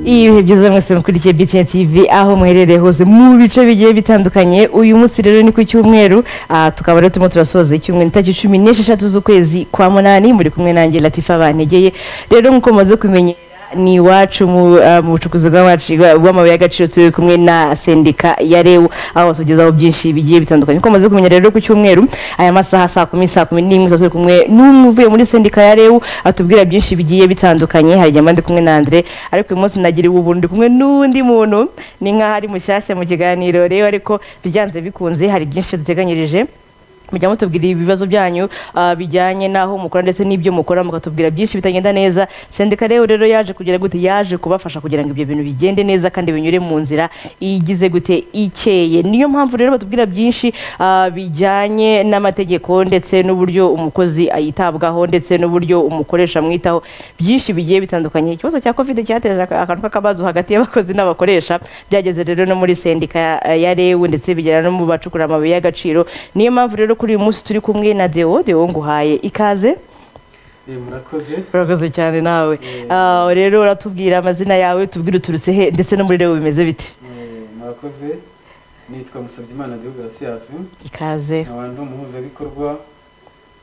ibihe byiza mwese mukurikiye BTN TV aho muherereye hose mu bice bigiye bitandukanye uyu munsi rero ni ku cyumweru ah, tukaba rero turimo turasoza icyumweru itariki cumi n'esheshatu z'ukwezi kwa munani muri kumwe nanjye latifa bantegeye rero nk'uko mumaze kumenyera ni iwacu mu ah, mu bucukuzi bw'amaci- bw'amabuye y'agaciro turi kumwe na sendika ya rewu aho batugezaho byinshi bigiye bitandukanye nk'uko mumaze kumenyera rero ku cyumweru aya masaha saa kumi saa kumi n'imwe tuba turi kumwe n'umwe uvuye muri sendika ya rewu atubwira byinshi bigiye bitandukanye hari igihe mba ndi kumwe na andre ariko uyu munsi nagira ubu ndi kumwe n'undi muntu ni nk'aho ari mushyashya mu kiganiro rero ariko byanze bikunze hari byinshi duteganyirije mujya mutubwira ibibazo byanyu ah, bijyanye n'aho mukora ndetse n'ibyo mukora mukatubwira byinshi bitagenda neza sendika rero rero yaje kugira gute yaje kubafasha kugira ngo ibyo bintu bigende neza kandi binyure mu nzira igize gute ikeye niyo mpamvu rero batubwira byinshi ah, bijyanye n'amategeko ndetse n'uburyo umukozi yitabwaho ndetse n'uburyo umukoresha amwitaho byinshi bigiye bitandukanye ikibazo cya covid cyateje aka- akantu k'akabazo hagati y'abakozi n'abakoresha byageze rero no muri sendika ya- ya rewu ndetse bigera no mu bacukura amabuye y'agaciro niyo mpamvu rero kuri uyu munsi turi kumwe na deo deo nguhaye ikaze Eh, murakoze urakoze cyane nawe Yeah. Ah, rero uratubwira amazina yawe tubwire uturutse he ndetse no muri rewu bimeze bite Eh, murakoze nitwa musabyimana gihugu gasiyasi ikaze nkaba ndi umuhuzabikorwa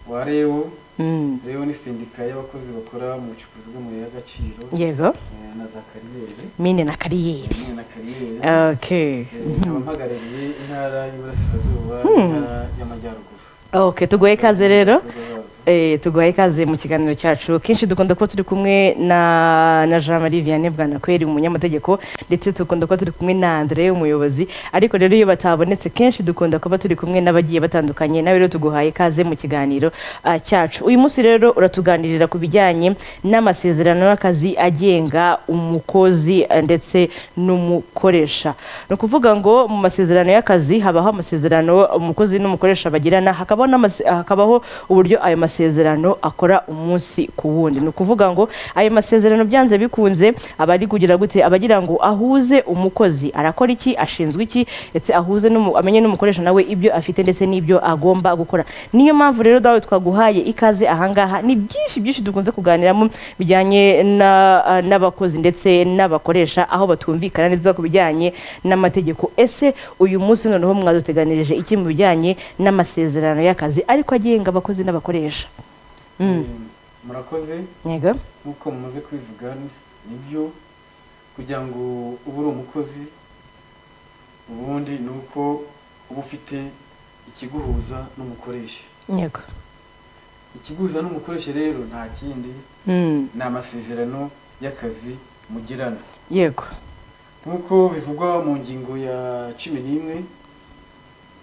wa rewo Mm. rewo ni sendika y'abakozi bakora mu bucukuzi bw'amabuye y'agaciro yego eh, na za kariyeri mine na kariyeri hamwe na kariyeri okay Eh, nkaba mpagarariye intara y'iburasirazuba n'intara y'amajyaruguru okay tuguhe ikaze rero Ibikorwa bazo. Eh, tuguhaye ikaze mu kiganiro cyacu kenshi dukunda kuba turi kumwe na na jean marie vianney bwanakweri umunyamategeko ndetse dukunda kuba turi kumwe na andre umuyobozi ariko rero iyo batabonetse kenshi dukunda kuba turi kumwe n'abagiye batandukanye nawe rero tuguhaye ikaze mu kiganiro ah, cyacu uyu munsi rero uratuganirira ku bijyanye n'amasezerano y'akazi agenga umukozi eh, ndetse n'umukoresha ni ukuvuga ngo mu masezerano y'akazi habaho amasezerano umukozi n'umukoresha bagirana hakabaho n'amase- hakabaho uburyo ayo masezerano akora umunsi ku wundi ni ukuvuga ngo ayo masezerano byanze bikunze aba ari kugira gute aba agira ngo ahuze umukozi arakora iki ashinzwe iki ndetse ahuze n'umu- amenye n'umukoresha nawe ibyo afite ndetse n'ibyo agomba gukora niyo mpamvu rero dawe twaguhaye ikaze ahangaha ni byinshi byinshi dukunze kuganiramo bijyanye na- ah, n'abakozi ndetse n'abakoresha aho batumvikana neza ku bijyanye n'amategeko ese uyu munsi noneho mwaduteganirije iki mu bijyanye n'amasezerano y'akazi ariko agenga abakozi n'abakoresha Mm. Eh, murakoze yego nk'uko mumaze kubivuga nibyo kugira ngo ube uri umukozi ubundi ni uko uba ufite ikiguhuza n'umukoresha yego ikiguhuza n'umukoresha rero nta kindi Mm. ni amasezerano y'akazi mugirana yego nk'uko bivugwa mu ngingo ya cumi n'imwe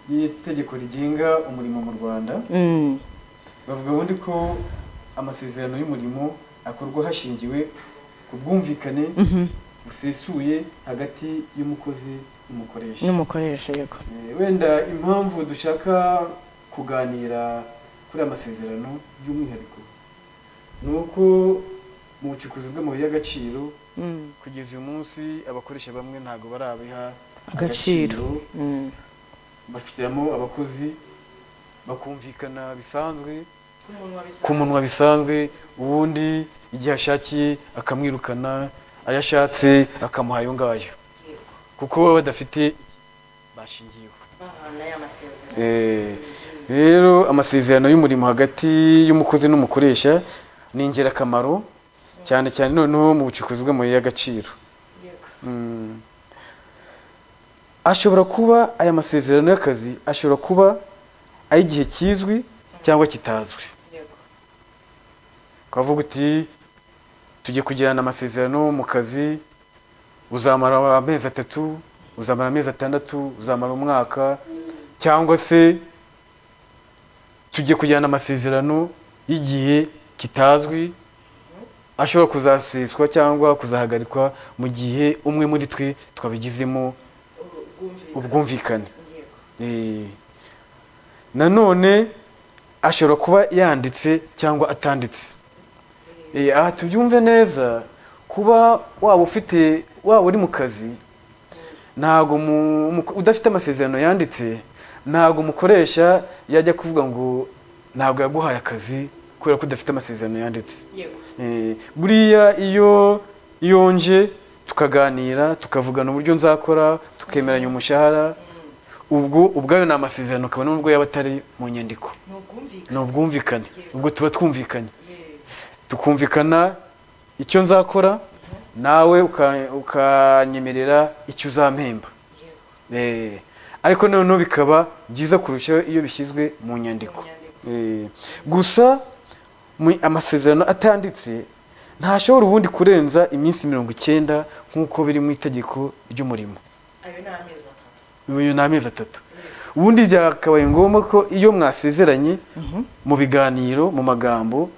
y'itegeko rigenga umurimo mu rwanda Mm. bavuga ubundi ko amasezerano y'umurimo akorwa hashingiwe ku bwumvikane Mhm. busesuye hagati y'umukozi n'umukoresha n'umukoresha yego Eh, wenda impamvu dushaka kuganira kuri aya masezerano by'umwihariko ni uko mu bucukuzi bw'amabuye y'agaciro Mm. kugeza uyu munsi abakoresha bamwe ntabwo barabiha Agaciro. Mm. bafitiramo abakozi bakumvikana bisanzwe ku munwa bisanzwe ubundi igihe ashakiye akamwirukana ayo ashatse akamuha ayo ngayo kuko baba badafite bashingiyeho Eh, rero amasezerano y'umurimo hagati y'umukozi n'umukoresha ni ingirakamaro cyane cyane noneho mu bucukuzi bw'amabuye y'agaciro Mm. ashobora kuba aya masezerano y'akazi ashobora kuba ay'igihe kizwi cyangwa kitazwi ukavuga uti tujye kugirana amasezerano mu kazi uzamara amezi atatu uzamara amezi atandatu uzamara umwaka cyangwa se tujye kugirana amasezerano y'igihe kitazwi ashobora kuzaseswa cyangwa kuzahagarikwa mu gihe umwe muri twe twabigizemo ubwumvikane Eh, nanone ashobora kuba yanditse cyangwa atanditse Eh, aha tubyumve neza kuba waba ufite waba uri mu kazi ntago mu- umuko- udafite amasezerano yanditse ntago umukoresha yajya kuvuga ngo ntabwo yaguhaye akazi kubera ko udafite amasezerano yanditse Eh, buriya iyo iyo nje tukaganira tukavugana uburyo nzakora tukemeranya umushahara ubwo ubwayo ni amasezerano kabone n'ubwo yaba atari mu nyandiko ni ubwumvikane ubwo tuba twumvikanye tukumvikana icyo nzakora nawe uka- ukanyemerera icyo uzampemba Eh, ariko noneho bikaba byiza kurushaho iyo bishyizwe mu nyandiko Eh, gusa mu- amasezerano atanditse ntashobora ubundi kurenza iminsi mirongo icyenda nk'uko biri mu itegeko ry'umurimo uyu ni amezi atatu ubundi byakabaye ngombwa ko iyo mwasezeranye mu biganiro mu magambo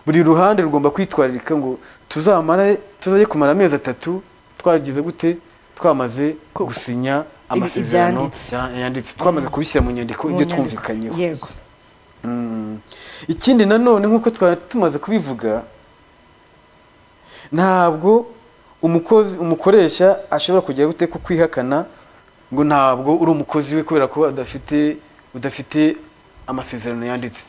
buri ruhande rugomba kwitwararika ngo tuzamara tuzajye kumara amezi atatu twagize gute twamaze gusinya amasezerano ibyanditse. ya- yanditse twamaze kubishyira mu nyandiko Mu ibyo nyandiko. twumvikanyeho yego Mm. ikindi nanone nk'uko twari tumaze kubivuga ntabwo umukozi umukoresha ashobora kujya gute ko kwihakana ngo ntabwo uri umukozi we kubera ko adafite udafite amasezerano yanditse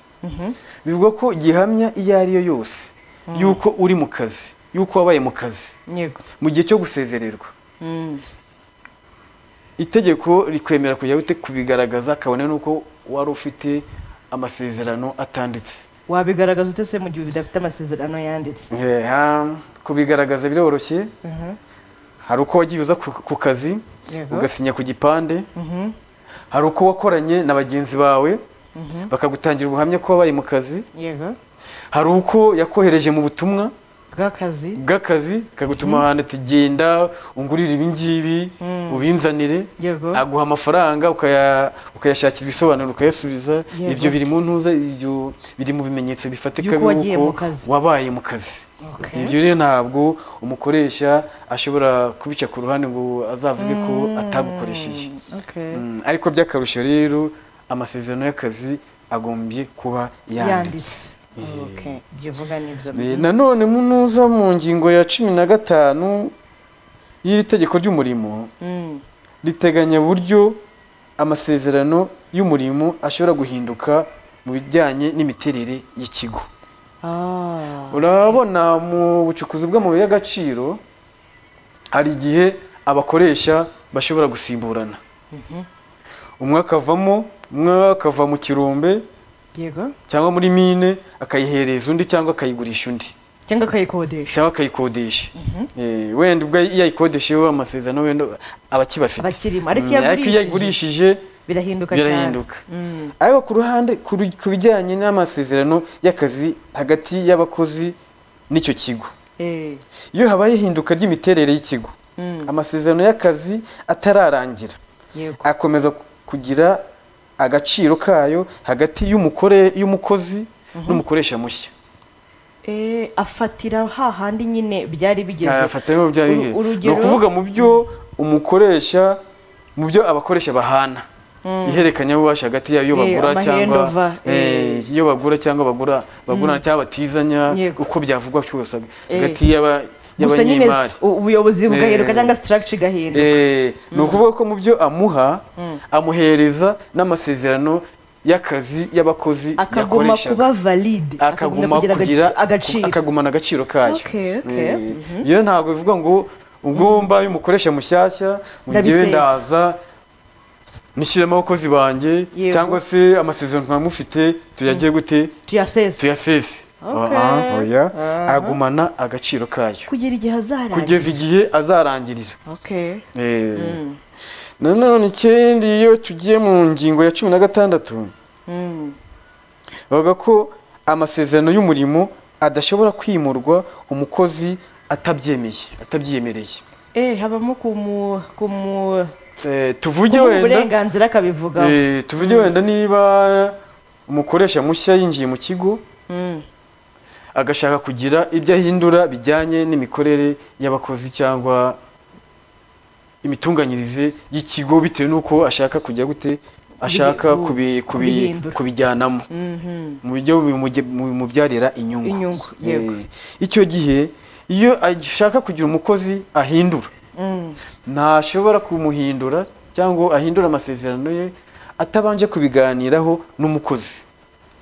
bivuga ko gihamya iyo ari yo yose y'uko uri mu kazi y'uko wabaye mu kazi yego mu gihe cyo gusezererwa Mm. itegeko rikwemera kujya gute kubigaragaza kabone n'uko wari ufite amasezerano atanditse wabigaragaza ute se mu gihe bidafite amasezerano yanditse Eha, kubigaragaza biroroshye Aha, hari uko wagiye uza ku ku kazi Yego. ugasinya ku gipande mhm, hari uko wakoranye na bagenzi bawe bakagutangira ubuhamya ko wabaye mu kazi yego hari uko yakohereje mu butumwa bw'akazi bw'akazi akagutuma ahantu ati genda ungurire ibi ngibi ubinzanire Yego. aguha amafaranga ukaya- ukayashakira ibisobanuro ukayasubiza Yego. ibyo biri mu ntuza ibyo biri mu bimenyetso bifatika Y'uko wagiye y'uko mu kazi. wabaye mu kazi Okay. ibyo rero ntabwo umukoresha ashobora kubica ku ruhande ngo azavuge ko atagukoresheje Okay. Mm, ariko by'akarusho rero amasezerano y'akazi agombye kuba yanditse yanditse Okay, ibyo uvuga nibyo Eh, nanone munuza mu ngingo ya cumi na gatanu y'iri tegeko ry'umurimo Mm, riteganya buryo amasezerano y'umurimo ashobora guhinduka mu bijyanye n'imiterere y'ikigo ah, urabona mu bucukuzi bw'amabuye y'agaciro hari igihe abakoresha bashobora gusimburana umwe akavamo umwe akava mu kirombe yego cyangwa muri mine akayihereza undi cyangwa akayigurisha undi cyangwa akayikodesha cyangwa akayikodesha Eh, wenda ubwo iyo ayikodesheho amasezerano wenda aba akibafite aba akirimo ariko Mm, iyo ariko iyo ayigurishije birahinduka cyane birahinduka Mm, ariko ku ruhande ku ru- ku bijyanye n'amasezerano y'akazi hagati y'abakozi n'icyo kigo eh, iyo habaye ihinduka ry'imiterere y'ikigo Mm. amasezerano y'akazi atararangira yego akomeza ku- kugira agaciro kayo hagati y'umukore y'umukozi n'umukoresha mushya Eh, afatira hahandi nyine byari bigeze yafata mu byari Uru- bihe. ni urugero- ukuvuga mu byo umukoresha mu byo abakoresha bahana iherekanyabubasha hagati y'ayo Eh, bagura cyangwa amahendover, eh, iyo bagura cyangwa bagura bagurana cyangwa batizanya Yego. uko byavugwa cyose Eh. hagati y'aba- gusa nyine y'abanyemari u- ubuyobozi bugahinduka Eh. cyangwa structure igahinduka Eh, ni ukuvuga ko mu byo amuha amuhereza n'amasezerano y'akazi y'abakozi akaguma yakoreshaga. kuba valide akaguma kugira agaciro akagumana agaciro kayo Okay, okay. Eh, iyo ntabwo bivuga ngo ubwo mbaye umukoresha mushyashya ngo ngewe Ndabisesa. ndaza nishyiremo abakozi banjye Yego. cyangwa se amasezerano twaba mufite tuyagiye gute tuyasesa tuyasese Okay. Ah, ah, oya. Ah. agumana agaciro kayo kugera igihe azarangira kugeza igihe azarangirira okay Eh. nanone ikindi iyo tugiye mu ngingo ya cumi na gatandatu Mm. bavuga ko amasezerano y'umurimo adashobora kwimurwa umukozi atabyemeye atabyiyemereye eh habamo kumu kumu Eh, tuvuge kumuha wenda uburenganzira akabivugaho eh, tuvuge wenda niba umukoresha mushya yinjiye mu kigo Mm. agashaka kugira ibyo ahindura bijyanye n'imikorere y'abakozi cyangwa imitunganyirize y'ikigo bitewe n'uko ashaka kujya gute ashaka Kubi- kubi- kubi- kubihindura. kubijyanamo Mhm. mu buryo bimujye- bimubyarira inyungu Inyungu, yego. Eh, icyo gihe iyo ashaka kugira umukozi ahindura Mm. ntashobora kumuhindura cyangwa ahindura amasezerano ye atabanje kubiganiraho n'umukozi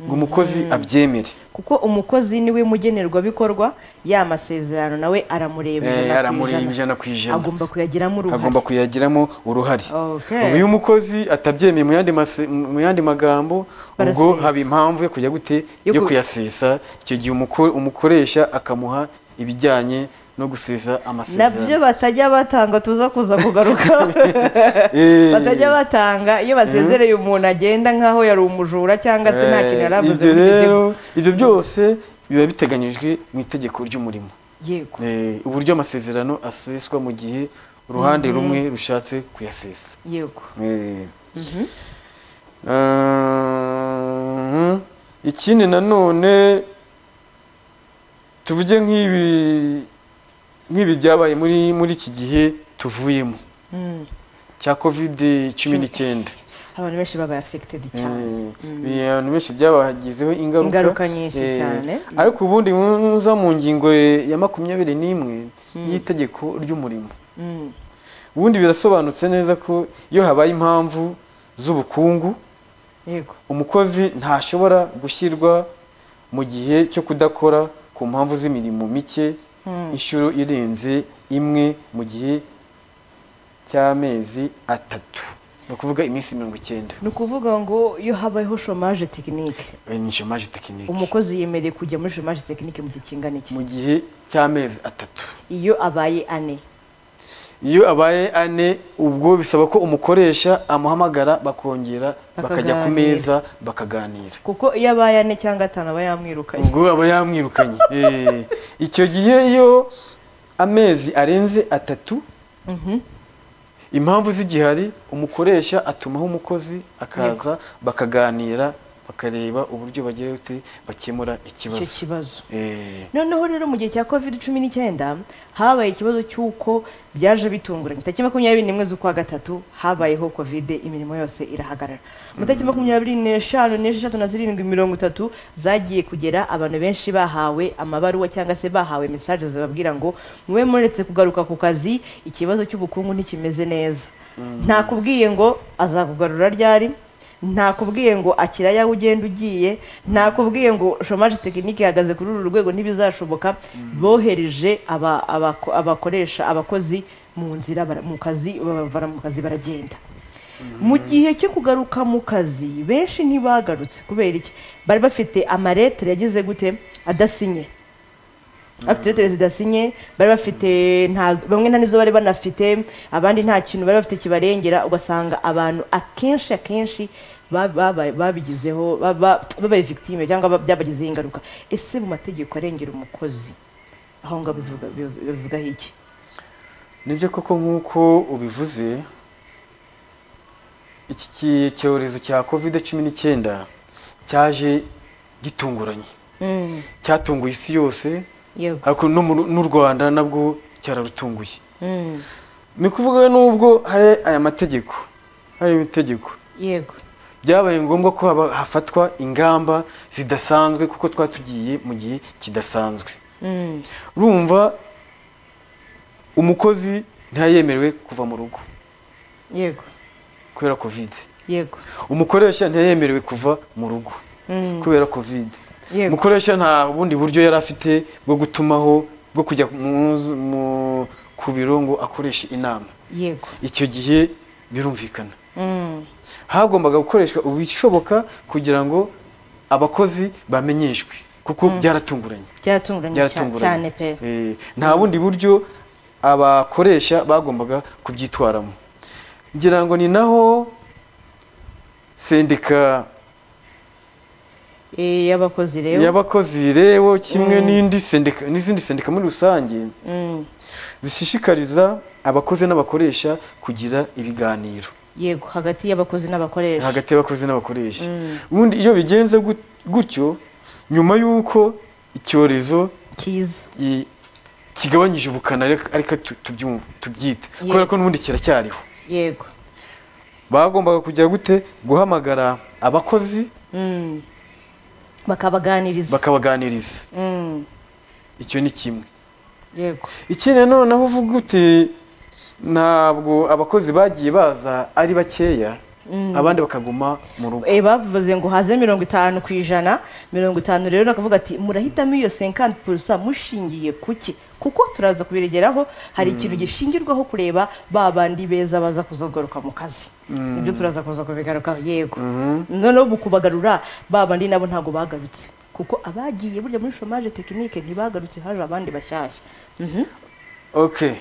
ngo umukozi abyemere kuko umukozi niwe mugenerwabikorwa ya masezerano nawe aramureba Eh, ijana ku aramureba ijana. ijana ku ijana. agomba kuyagiramo uruhare agomba kuyagiramo uruhare Okay. ubu iyo umukozi atabyemeye mu yandi mase- mu yandi magambo ubwo Barasesa. haba impamvu yo kujya gute Yo yo ku- kuyasesa icyo gihe umuko- umukoresha akamuha ibijyanye no gusesa nabyo amasezerano batajya batanga tuza kuza kugaruka Eh, batajya batanga iyo basezereye umuntu agenda nk'aho yari umujura cyangwa se nta kintu eh, yari avuze ibyo muri icyo rero ibyo byose biba biteganyijwe mu itegeko ry'umurimo gihugu. yego Eh, uburyo amasezerano aseswa mu gihe uruhande rumwe rushatse kuyasesa yego Eh. Ah, ikindi nanone tuvuge nk'ibi nk'ibi byabaye muri muri iki gihe tuvuyemo Mm. cya covid cumi n'icyenda abantu benshi babaye afegitedi cyane Eh, ibintu benshi byabagizeho ingaruka Ingaruka nyinshi Eh, cyane. ariko ubundi muza mu ngingo ya makumyabiri n'imwe y'itegeko ry'umurimo Mm. ubundi birasobanutse neza ko iyo habaye impamvu z'ubukungu yego umukozi ntashobora gushyirwa mu gihe cyo kudakora ku mpamvu z'imirimo mike Mm. inshuro irenze imwe mu gihe cy'amezi atatu ni ukuvuga iminsi mirongo icyenda ni ukuvuga ngo iyo habayeho shomaje tekinike Eh, ni shomaje tekinike umukozi yemerewe kujya muri shomaje tekinike mu gihe kingana iki mu gihe cy'amezi atatu iyo abaye ane iyo abaye ane ubwo bisaba ko umukoresha amuhamagara bakongera bakajya ku Bakaganira. meza bakaganira kuko iyo abaye ane cyangwa atanu aba yamwirukanye ubwo aba yamwirukanye Eh, icyo gihe iyo amezi arenze atatu Mhm. impamvu z'igihari umukoresha atumaho umukozi akaza bakaganira bakareba uburyo bagira gute bakemura icyo ikibazo kibazo Eh, noneho rero mu gihe cya covid cumi n'icyenda habaye ikibazo cy'uko byaje bitunguranye tariki makumyabiri n'imwe z'ukwa gatatu habayeho covid imirimo yose irahagarara mu tariki makumyabiri n'eshanu n'esheshatu na zirindwi mirongo itatu zagiye kugera abantu benshi bahawe amabaruwa cyangwa se bahawe mesaje zibabwira ngo mube muretse kugaruka ku kazi ikibazo cy'ubukungu ntikimeze neza ntakubwiye ngo azakugarura ryari ntakubwiye ngo akiraya ugenda ugiye ntakubwiye ngo shomaje tekinike ihagaze kuri uru rwego ntibizashoboka bohereje aba- abako- abakoresha abakozi mu nzira bara- mu kazi babavana mu kazi baragenda mu gihe cyo kugaruka mu kazi benshi ntibagarutse kubera iki bari bafite amaletire yagize gute adasinye afite lettere zidasinye bari bafite nta bamwe nta nizo bari banafite abandi nta kintu bari bafite kibarengera ugasanga abantu akenshi akenshi ba- baba- babigizeho baba- babaye victime cyangwa ba- byabagizeho ingaruka ese mu mategeko arengera umukozi aho ngaho bivuga- bi- bivugaho iki nibyo koko nk'uko ubivuze iki ki- cyorezo cya covid cumi n'icyenda cyaje gitunguranye cyatunguye isi yose yego ariko no mu- n'u rwanda nabwo cyararutunguye Mm, ni ukuvuga n'ubwo hari aya mategeko hari itegeko yego byabaye ngombwa ko haba- hafatwa ingamba zidasanzwe kuko twari tugiye mu gihe kidasanzwe Mm, urumva umukozi ntiyayemerewe kuva mu rugo yego kubera kovide yego umukoresha ntiyayemerewe kuva mu rugo Mm, kubera kovide Yego. umukoresha nta bundi buryo yari afite bwo gutumaho bwo kujya mu mu- ku biro ngo akoreshe inama yego icyo gihe birumvikana Mm, hagombaga gukoreshwa ubishoboka kugira ngo abakozi bamenyeshwe kuko byaratunguranye byaratunguranye cya- cyane byaratunguranye pe Eh, nta bundi buryo abakoresha bagombaga kubyitwaramo ngira ngo ni naho sendika Eh, y'abakozi rero y'abakozi rewo kimwe n'indi sendika n'izindi sendika muri rusange Mm, zishishikariza abakozi n'abakoresha kugira ibiganiro yego hagati y'abakozi n'abakoresha hagati y'abakozi n'abakoresha ubundi iyo bigenze gut- gutyo nyuma y'uko icyorezo cyiza i- kigabanyije ubukana ariko- ariko tu- tubyumva tubyita Yego. kubera ko n'ubundi kiracyariho yego bagombaga kujya gute guhamagara abakozi Mm. bakabaganiriza bakabaganiriza Mm. icyo ni kimwe yego ikindi nanone aho uvuga ute ntabwo abakozi bagiye baza ari bakeya abandi bakaguma mu rugo Eh, bavuze ngo haze mirongo itanu ku ijana mirongo itanu rero nakavuga ati murahitamo iyo senkanti purusa mushingiye kuki kuko turaza kubiregeraho hari ikintu gishingirwaho kureba ba bandi beza baza kuzagaruka mu kazi nibyo turaza kuza kubigarukaho yego noneho mu kubagarura ba bandi nabo ntabwo bagarutse kuko abagiye burya muri shomaje tekinike ntibagarutse haje abandi bashyashya Mhm. okay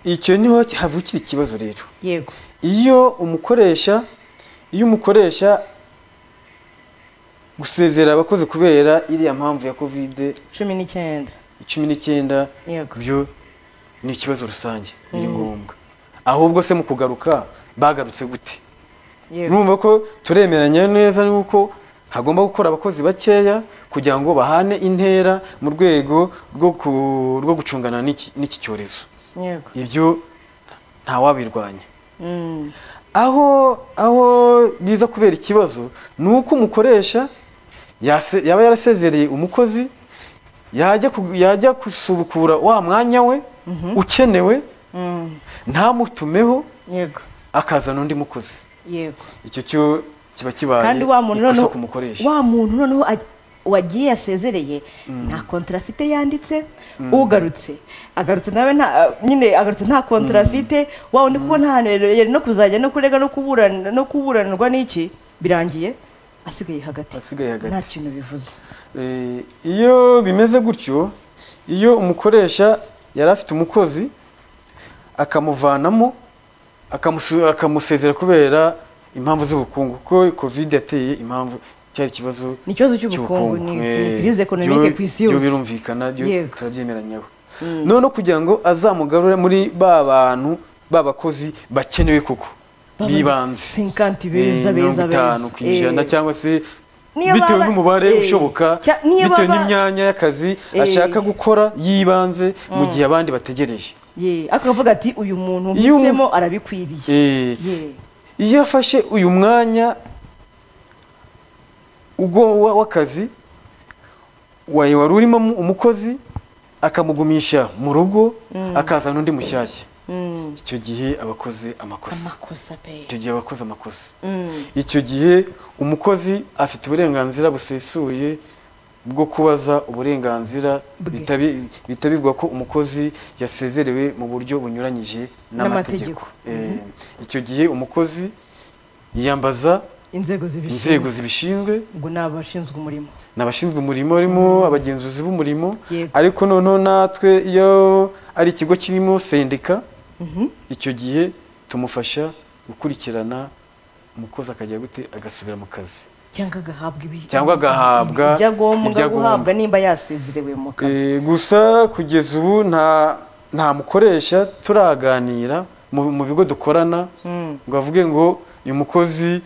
icyo niho havukira ikibazo rero yego iyo umukoresha iyo umukoresha gusezera abakozi kubera iriya mpamvu ya kovide cumi n'icyenda cumi n'icyenda Yego. byo ni ikibazo rusange biri ngombwa ahubwo se mu kugaruka bagarutse gute yego numva ko turemeranya neza nuko hagomba gukora abakozi bakeya kugira ngo bahane intera mu rwego rwo ku- rwo gucungana n'iki n'iki cyorezo yego ibyo ntawabirwanya Mm. aho aho biza kubera ikibazo ni uko umukoresha yase- yaba yarasezereye umukozi yajya ku- yajya gusubukura wa mwanya we ukenewe Mm. ntamutumeho yego akazana undi mukozi yego icyo cyo kiba kibaye kandi wa muntu ikosa noneho ku mukoresha wa muntu noneho aj- wagiye yasezereye nta kontara afite yanditse ugarutse agarutse nawe nta nyine agarutse nta kontara afite wa wundi kuko nta hantu yari yari no kuzajya no kurega no kuburana no kuburanirwa n'iki birangiye asigaye hagati Asigaye hagati. nta kintu bivuze Eh, iyo bimeze gutyo iyo umukoresha yari afite umukozi akamuvanamo akamusu- akamusezera kubera impamvu z'ubukungu kuko covid yateye impamvu cyari ikibazo Ni ikibazo cy'ubukungu, ni- ni eh, crise economique byo- ku isi yose. byo birumvikana byo Yego. turabyemeranyaho noneho kugira ngo azamugarure muri ba bantu b'abakozi bakenewe koko Ba bantu bibanze 50 Eh, beza mirongo beza itanu beza ku ijana Eh. cyangwa se Niyo bitewe baba- n'umubare eh, ushoboka cya- niyo bitewe baba- n'imyanya y'akazi Eh. ashaka gukora y'ibanze mu gihe abandi bategereje Ye, ariko akavuga ati uyu muntu Iyo umu- mpisemo arabikwiriye Eh, Ye. iyo afashe uyu mwanya ubwo wa- w'akazi wa- wari urimo mu- umukozi akamugumisha mu rugo akazana undi mushyashya Mm. icyo gihe abakoze amakosa amakosa pe icyo gihe abakoze amakosa Mm. icyo gihe umukozi afite uburenganzira busesuye bwo kubaza uburenganzira Bwe. bitabi- bitabirwa ko umukozi yasezerewe mu buryo bunyuranyije n'amategeko N'amategeko. Eh, icyo gihe umukozi yiyambaza inzego zibishinzwe inzego zibishinzwe ngo ni abashinzwe umurimo n'abashinzwe umurimo barimo abagenzuzi b'umurimo Yego. ariko noneho natwe iyo ari ikigo kirimo sendika icyo gihe tumufasha gukurikirana umukozi akajya gute agasubira mu kazi cyangwa agahabwa ibi- Cyangwa agahabwa ibyo agomba ibyo agomba. guhabwa nimba yasezerewe mu kazi Eh, gusa kugeza ubu nta nta mukoresha turaganira mu mu bigo dukorana Mm. ngo avuge ngo uyu mukozi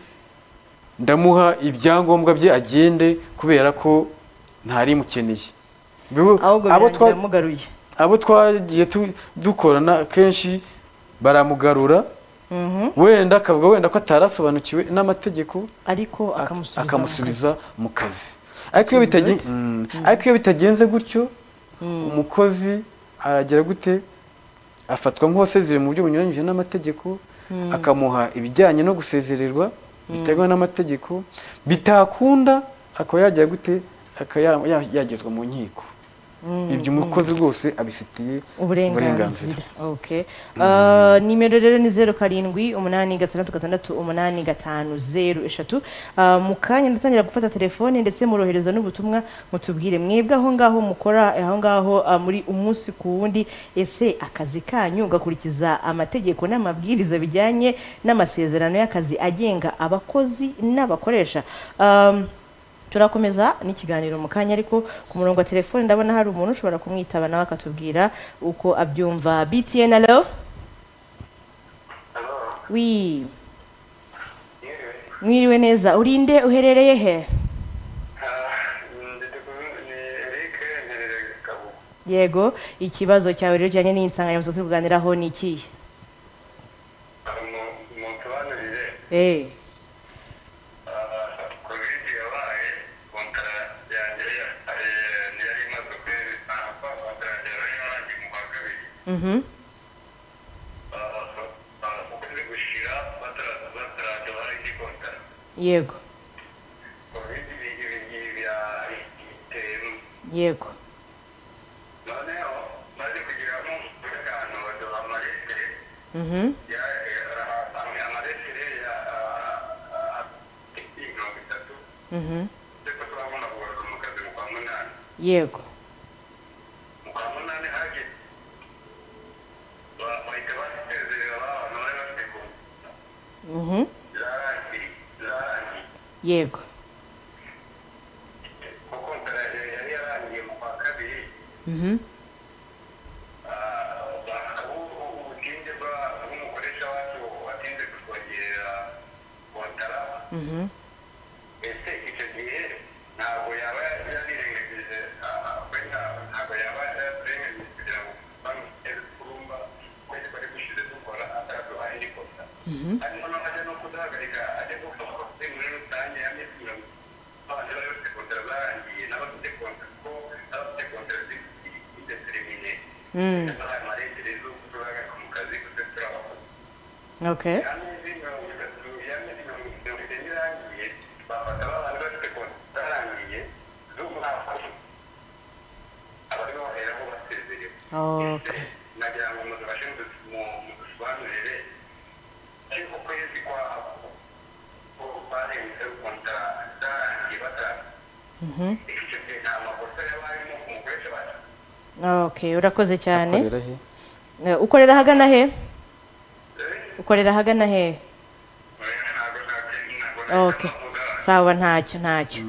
ndamuha ibyangombwa bye agende kubera ko ntarimukeneye Bibu- ahubwo abo birangira twa- amugaruye abo twagiye tu- dukorana kenshi baramugarura Mhm. wenda akavuga wenda ko atarasobanukiwe n'amategeko ariko ak- akamusubiza mu akamusubiza mu kazi ariko iyo bitagen- Mm. ariko iyo bitagenze gutyo umukozi aragira gute afatwa nk'uwasezereye mu buryo bunyuranyije n'amategeko akamuha ibijyanye no gusezererwa bitemewe n'amategeko bitakunda akaba yagira gute akaba ya- ya- yagezwa mu nkiko ibyo umukozi rwose abifitiye uburenganzira okay Ah, nimero rero ni zeru karindwi umunani gatandatu gatandatu umunani gatanu zeru eshatu Ah, mu kanya ndatangira gufata telefone ndetse murohereza n'ubutumwa mutubwire mwebwe aho ngaho mukora aho ngaho ah, muri umunsi ku wundi ese akazi kanyu gakurikiza amategeko n'amabwiriza bijyanye n'amasezerano y'akazi agenga abakozi n'abakoresha Ah, turakomeza n'ikiganiro mu kanya ariko ku murongo wa telefone ndabona hari umuntu ushobora kumwitaba nawe akatubwira uko abyumva btn alo wi mwiriwe neza urinde uherereye he yego ikibazo cyawe rero kijyanye n'insanganyamatsiko turi kuganiraho ni ikihe musobanurire Eh, covid yabaye kontara yanjye yari imaze ukwezi ntabwo kontara yanjye yari yarangiye mu kwa kabiri mhm ukwezi gushira bataraza yego ubundi ibi ngibi birahaye bitewe yego noneho maze kugira ngo umutekano baduha amaletire Mhm. amaletire ya mirongo itatu Mhm. ndetse turabona kugaruka mu kazi mu kwa munani yego mu kwa munani hageze ba- bahita basezerera ba bantu bari bafite ku Mhm. byarangiye byarangiye yego kuko operaje yari yarangiye mu kwa kabiri Mhm. ah, bakaba ubu- ubutinde bwa- bw'umukoresha wacu watinze kutwongerera kontara Mhm. ese icyo gihe ntabwo yaba yarirengagije wenda ntabwo yaba yararengagije kugira ngo bamutere kurumba kwezi bari gushize dukora ataraduhaye n'ikosa hanyuma naho ajya no kuduhagarika ajya gufashwa kuri muri rusange ya minsi mirongo abantu bari bafite kontara zarangiye n'abafite kontara ko n'abafite kontara zidetermine Mm. bahaye amarengereza yo kuduhagarika mu kazi kuko turabakoze okay y'amezi mirongo itatu y'amezi mirongo itatu irangiye bafata abantu bafite konti zarangiye z'umwaka abariho baheraho basezerewe okay nagira ngo muzabashe mudusobanurire ariko kwezi kwabo ko barenze konta zarangiye batanga Mhm. icyo gihe nta makosa yaba arimo ku mukoresha bacu okay urakoze cyane akorera he Eh, ukorera ahagana he ukorera ahagana he ntabwo ntabwo ntabwo okay sawa ntacyo ntacyo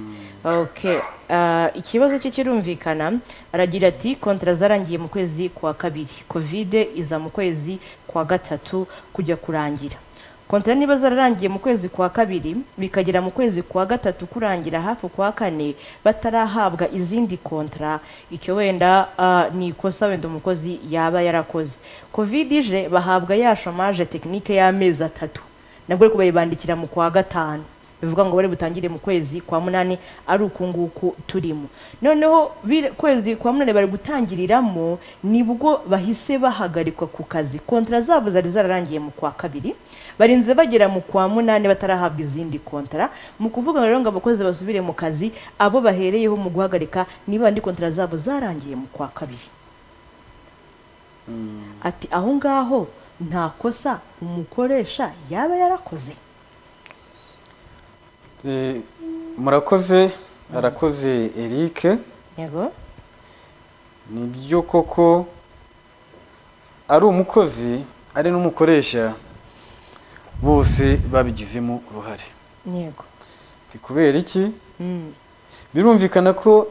okay Ah, ikibazo cye kirumvikana aragira ati kontara zarangiye mu kwezi kwa kabiri kovide iza mu kwezi kwa gatatu kujya kurangira kontara niba zararangiye mu kwezi kwa kabiri bikagera mu kwezi kwa gatatu kurangira hafi kwa kane batarahabwa izindi kontara icyo wenda ah, ni ikosa wenda umukozi yaba yarakoze kovide ije bahabwa ya shomage tekinike y'amezi atatu nabwo ariko bayibandikira mu kwa gatanu bivuga ngo bari butangire mu kwezi kwa munani ari uku nguku turimo noneho bire- kwezi kwa munani bari gutangiriramo nibwo bahise bahagarikwa ku kazi kontara zabo zari zararangiye mu kwa kabiri barinze bagera mu kwa munani batarahabwa izindi kontara mu kuvuga rero ngo abakozi basubire mu kazi abo bahereyeho mu guhagarika niba andi kontara zabo zarangiye mu kwa kabiri ati aho ngaho nta kosa umukoresha yaba yarakoze Eh, murakoze arakoze eric yego ni byo koko ari umukozi ari n'umukoresha bose babigizemo uruhare yego Ni kubera iki Mm. birumvikana ko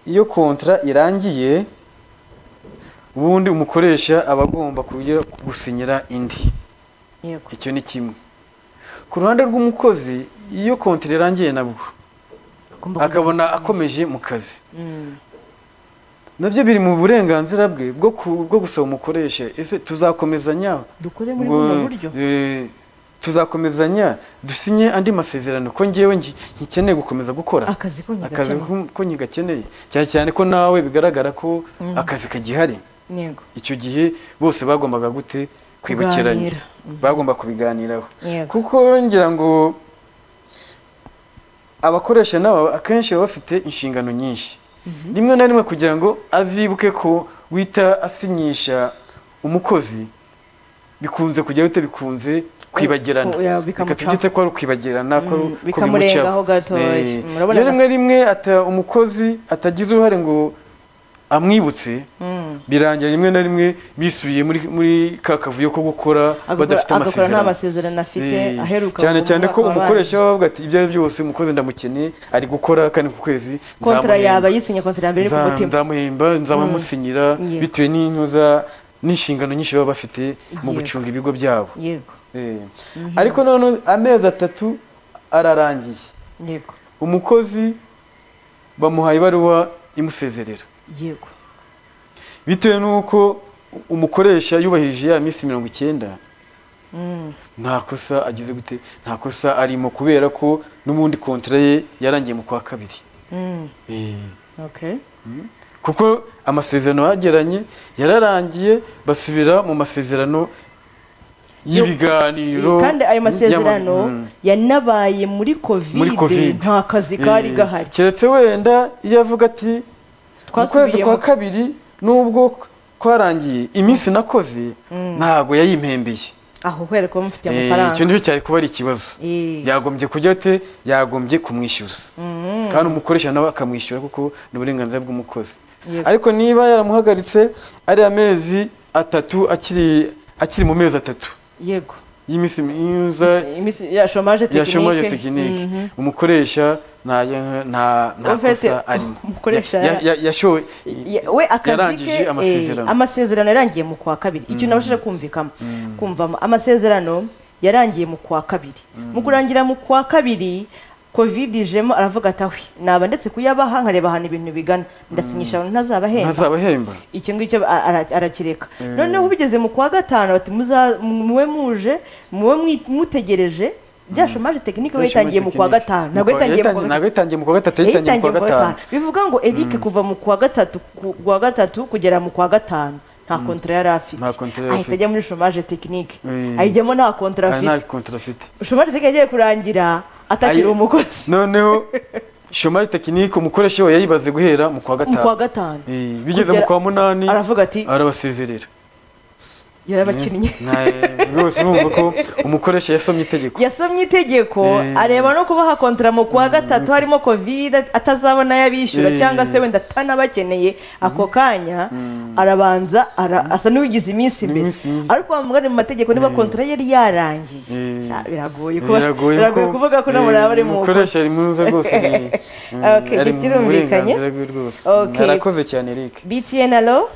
iyo kontara irangiye ubundi umukoresha aba agomba kujya gusinyira indi yego icyo ni kimwe ku ruhande rw'umukozi iyo kontara irangiye nabwo Agomba akabona kugira- akomeje mu kazi Mm. nabyo biri mu burenganzira bwe bwo ku- bwo gusaba umukoresha ese tuzakomezanya dukore muri ngo, buno buryo eh, tuzakomezanya dusinye andi masezerano ko ngewe nki- nkikeneye gukomeza gukora akazi ko akazi nyagakeneye ko- ko nyigakeneye cyane cyane ko nawe bigaragara ko akazi kagihari yego icyo gihe bose bagombaga gute kwibukiranya Kuganira. bagomba kubiganiraho Yego. kuko ngira ngo abakoresha nabo akenshi baba bafite inshingano nyinshi rimwe na rimwe kugira ngo azibuke ko wita asinyisha umukozi bikunze kujya bite bikunze kwibagirana Ko- ya, reka bikamucaho. tubyite ko ari ukwibagirana ko Mm, ko bikamurengaho bimucaho. gatoya. Eh, Murabona iyo nka- rimwe rimwe ata umukozi atagize uruhare ngo amwibutse Mm. birangira rimwe na rimwe bisubiye muri muri ka kavuyo ko gukora Agakora- badafite agakora nta amasezerano masezerano afite Eh, aheruka cyane kuvuga cyane ko abandi. umukoresha we avuga ati ibyo ari byo byose umukozi ndamukeneye ari gukora kandi ku kwezi kontara nzamuhemba. yaba yisinye kontara ya mbere iri ku Nza- mutima nzamuhemba nzabamusinyira Yego. bitewe n'inyuza n'inshingano nyinshi baba bafite Yego. mu gucunga ibigo byabo yego Eh, ariko none amezi atatu ararangiye yego umukozi bamuhaye ibaruwa imusezerera yego bitewe n'uko umukoresha yubahirije ya minsi mirongo icyenda Mm. nta kosa agize gute nta kosa arimo kubera ko n'ubundi kontara ye yarangiye mu kwa kabiri Mm. Eh, okay kuko amasezerano bagiranye yararangiye basubira mu masezerano y'ibiganiro kandi ayo masezerano y'ama- Mm. yanabaye muri muri kovide covid nta kazi kari Eh, gahari keretse wenda iyo avuga ati mu kwezi Twasubiye kwa mu- kabiri nubwo kwarangiye iminsi nakoze ntabwo yayimpembeye aho kubera ko mufite Eh, amafaranga icyo nicyo cyari kuba ari ikibazo Eh. yagombye kujya ate yagombye kumwishyuza kandi umukoresha nawe akamwishyura kuko ni uburenganzira bw'umukozi Yego. ariko niba yaramuhagaritse ari amezi atatu akiri akiri mu mezi atatu yego y'iminsi myiza Imisi- ya shomaje ya tekinike shomaje tekinike Mhm. umukoresha nta nta nta En fait, kosa arimo umukoresha- Ya- ya- yashoye Ya- we akazi yarangije ke eh, amasezerano amasezerano yarangiye mu kwa kabiri icyo nabashije kumvikamo kumvamo amasezerano yarangiye mu kwa kabiri mu kurangira mu kwa kabiri covid ijemo aravuga ati ahwe naba ndetse kuyabaha nkareba ahantu ibintu bigana ndasinyisha ntazabahemba ntazabahemba icyo ngicyo a- ara- arakireka noneho bigeze mu kwa gatanu bati muza- muwe muje muwe mwi- mutegereje bya shomaje tekinike we yatangiye mu kwa gatanu ntabwo yatangiye mu kwa gatanu ntabwo yatangiye mu kwa gatatu yatangiye mu kwa gatanu bivuga ngo eric kuva mu kwa gatatu ku wa gatatu kugera mu kwa gatanu nta kontara yari afite Nta contrat yari ahita afite. ajya muri shomaje tekinike Mm. ayijyamo nta kontara Ah, nta afite kontra afite shomaje tekinike yagiye kurangira atakiri Ayi- umukozi noneho shomaje tekinike umukoresha we yayibaze guhera mu kwa mu kwa gatanu gatanu Eh, bigeze mu Kugera- kwa munani aravuga ati arabasezerera yarabakinnye Nta- rwose urumva ko umukoresha yasomye itegeko yasomye itegeko Eh. areba no kubaha kontara mu kwa gatatu harimo covid atazabona yabishyura Eh. cyangwa se wenda atanabakeneye ako kanya arabanza ara- asa n'uwigize iminsi imbere Iminsi myiza. ariko wamugane mu mategeko niba kontara yari yarangiye Eh. Ah, biragoye kuba- biragoye biragoye ko- kuvuga ko eh, nabo bari mu umukoresha ari mwiza rwose ni- mm, Okay, ari mu kirumvikanye? burenganzira bwe rwose Okay. arakoze cyane Eric btn alo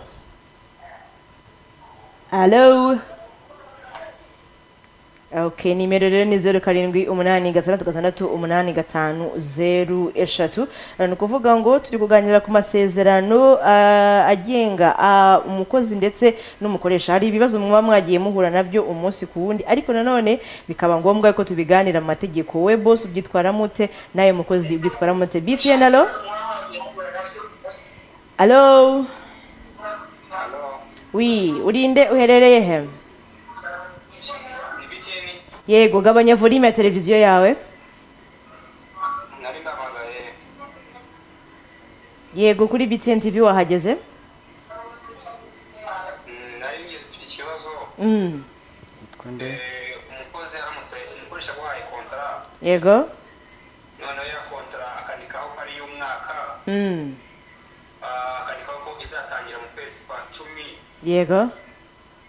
alo ok nimero rero ni zeru karindwi umunani gatandatu gatandatu umunani gatanu zeru eshatu Eh, ni ukuvuga ngo turi kuganira ku masezerano ah, agenga ah, umukozi ndetse n'umukoresha hari ibibazo muba mwagiye muhura nabyo umunsi ku wundi ariko nanone bikaba ngombwa ko tubiganira mu mategeko we bose ubyitwara mute nawe mukozi ubyitwara mute btn alo alo wi urinde uherereye he yego gabanya volume ya televiziyo yawe nari namagaye yego kuri btn tv wahageze Mm, nari ngize mfite ikibazo Mm, Yitwa nde? Eh, umukozi aramutse umukoresha guhaye kontara yego noneho ya kontara akandikaho ko ari iy'umwaka Mm, ah, akandikaho ko izatangira mu kwezi kwa cumi yego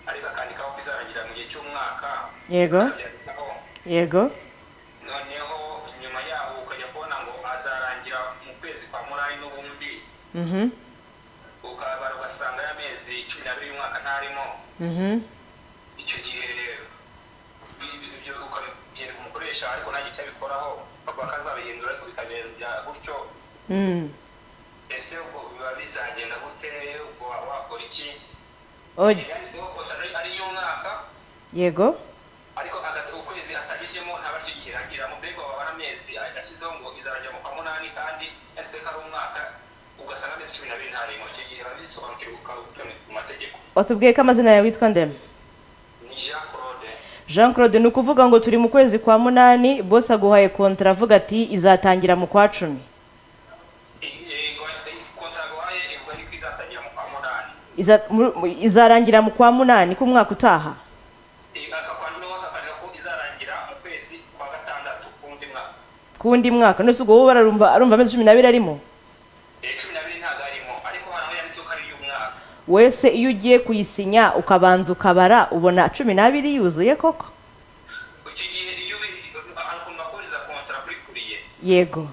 ariko akandikaho ko izarangira mu gihe cy'umwaka yego abyandikaho yego noneho nyuma yaho ukajya kubona ngo azarangira mu kwezi kwa munani n'ubundi Mhm, ukabara ugasanga y'amezi cumi n'abiri y'umwaka ntarimo mhm. icyo gihe ibi- ibyo ukabigereka umukoresha ariko nta gihe cyabikoraho bakaba bakazabihindura ariko bikagenda gutyo Mm. ese ubwo biba bizagenda gute ubwo waba wakora iki O- yanditseho kontaro ari y'umwaka yego ariko agata- ukwezi atagezemo ntabwo aricyo gihe irangiramo mbega wabara amezi ashyizeho ngo izarangira mu kwa munani kandi yanditseho ko ari umwaka ugasanga amezi cumi n'abiri ntarimo icyo gihe babisobanukirwa ukabikurikirana mu mategeko watubwiye ko amazina yawe witwa ndema ni jean claude jean claude ni ukuvuga ngo turi mu kwezi kwa munani bose aguhaye kontara avuga ati izatangira mu kwa cumi kontaro waye ivuga yuko izatangira mu kwa munani Iza- mu- mu- izarangira mu kwa munani k'umwaka utaha akakwandimo akakareka ko izarangira mu kwezi kwa gatandatu k'undi mwaka kuwundi mwaka nose ubwo wowe arumva arumva amezi cumi n'abiri arimo Eh, cumi n'abiri ntabwo arimo ariko hari aho yanditseho ko ari iy'umwaka wese iyo ugiye kuyisinya ukabanza ukabara ubona cumi n'abiri yuzuye koko icyo gihe iyo ubi- hari ukuntu bakuriza kontara kuri kuriye yego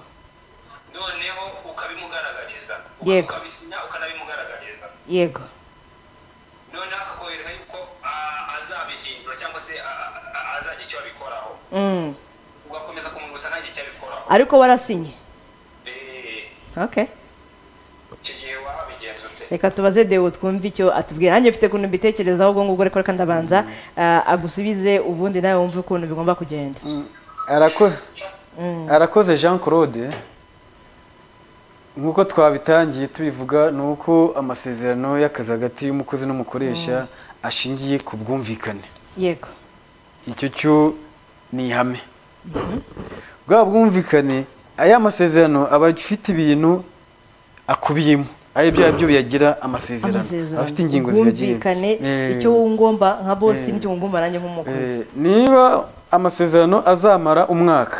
noneho ukabimugaragariza Uka- Yego. ukabisinya ukanabimugaragariza yego noneho akakwereka yuko ah, azabihindura cyangwa se ah, ah, azagira icyo abikoraho Mm. ugakomeza kumurgusa ntagire icyo abikoraho ariko warasinye Eh, okay icyo gihe wabigenza ute reka tubaze dewo twumve icyo atubwira nanjye mfite ukuntu mbitekerezaho ubwo ngubwo ariko reka ndabanza ah, agusubize ubundi nawe wumve ukuntu bigomba kugenda arakoze arakoze jean claude nk'uko twabitangiye tubivuga ni uko amasezerano y'akazi hagati y'umukozi n'umukoresha ashingiye ku bwumvikane yego icyo cyo ni ihame bwa bwumvikane aya masezerano aba afite ibintu akubiyemo ari bya byo biyagira amasezerano aba afite ingingo ziyagiyemo ubwumvikane Eh, icyo wungomba nka bosi Eh. n'icyo wungomba nanjye nk'umukozi eh, niba amasezerano azamara umwaka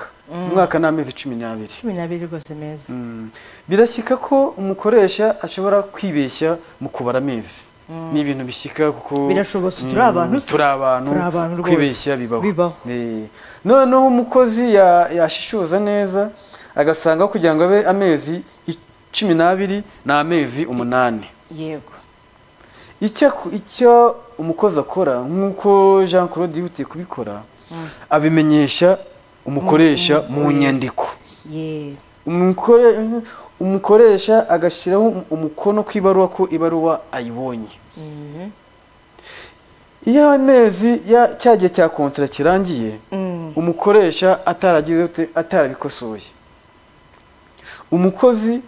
umwaka ni amezi cumi n'abiri cumi n'abiri rwose meza Mm. birashyika ko umukoresha ashobora kwibeshya mu kubara amezi ni ibintu bishyika kuko Birashobotse, Mm, turi abantu se. turi abantu Turi abantu rwose. kwibeshya bibaho Bibaho. Eh, noneho umukozi ya- yashishoza neza agasanga kugira ngo abe amezi cumi n'abiri ni amezi umunani yego icyo aku- icyo umukozi akora nk'uko jean claude yihutiye kubikora abimenyesha umukoresha mu nyandiko ye Umukore- umukoresha agashyiraho um- umukono ku ibaruwa ko ibaruwa ayibonye iyo amezi ya cya gihe cya kontara kirangiye Mm. umukoresha ataragize ute- atarabikosoye umukozi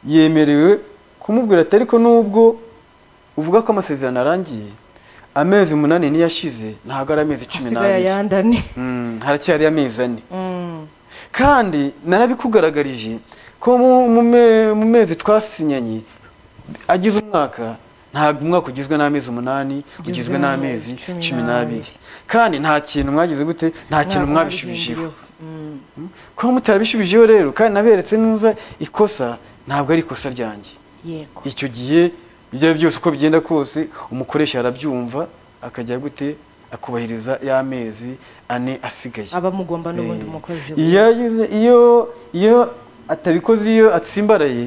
yemerewe kumubwira ati ariko nubwo uvuga ko amasezerano arangiye amezi umunani niyo ashize ntabwo ari amezi cumi hasigaye n'abiri ayandane Mm, haracyari amezi ane Mm. kandi narabikugaragarije ko mu- mu me- mu mezi twasinyanye agize umwaka ntabwo umwaka ugizwe n'amezi umunani ugizwe n'amezi cumi cumi n'abiri n'abiri. kandi nta kintu mwagize gute nta kintu Ntabwo mwabishubijeho nabihinduriyeho. Mm. kuba mutarabishubijeho rero kandi naberetse neza ikosa ntabwo ari ikosa ryanjye yego icyo gihe ibyo ari byo byose uko bigenda kose umukoresha arabyumva akajya gute akubahiriza y'amezi ane asigaye aba mugomba n'ubundi Eh, umukozi we. iyo agize iyo iyo atabikoze iyo atsimbaraye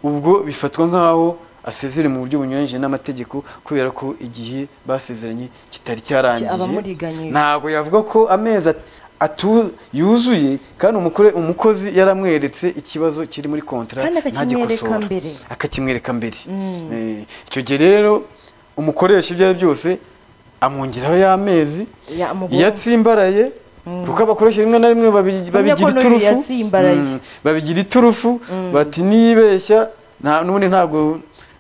ubwo bifatwa nk'aho asezere mu buryo bunyuranyije n'amategeko kubera ko igihe basezeranye kitari Aba cyarangiye amuriganyije. ntabwo yavuga ko amezi at- atu yuzuye kandi umukore- umukozi yaramweretse ikibazo kiri muri kontara Kandi akakimwereka ntagikosora. mbere. akakimwereka mbere Eh, icyo gihe rero umukoresha ibyo ari byo byose amwongeraho y'amezi Ya- amugomba. iyo atsimbaraye kuko abakoresha rimwe na rimwe babi- Bamenya ko babigira n'uyu iturufu yatsimbaraye. Mm, babigira iturufu bati niyibeshya nta n'ubundi ntabwo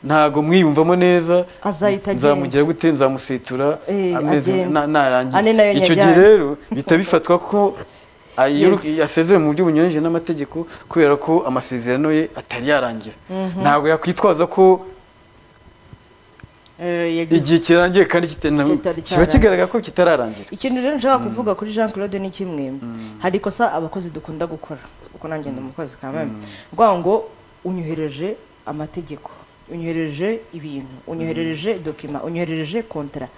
ntabwo mwiyumvamo neza Azahita agenda. nzamugira gute nzamusetura Eh, amezi agenda. na- Ane nayo narangiye icyo gihe nyajyane. rero bihita bifatwa ko ayiru- Yes. yasezewe mu buryo bunyuranyije n'amategeko kubera ko amasezerano ye atari yarangira ntabwo yakwitwaza ko Eh, yagize- igihe kirangiye kandi kitena- Kitari kiba cyarangira. kigaragara ko kitararangira ikintu rero nshaka kuvuga kuri jean claude ni kimwe hari ikosa abakozi dukunda gukora kuko nanjye ndi umukozi kamame rwanga ngo unyohereje amategeko unyohereje ibintu unyohereje dokima unyohereje kontara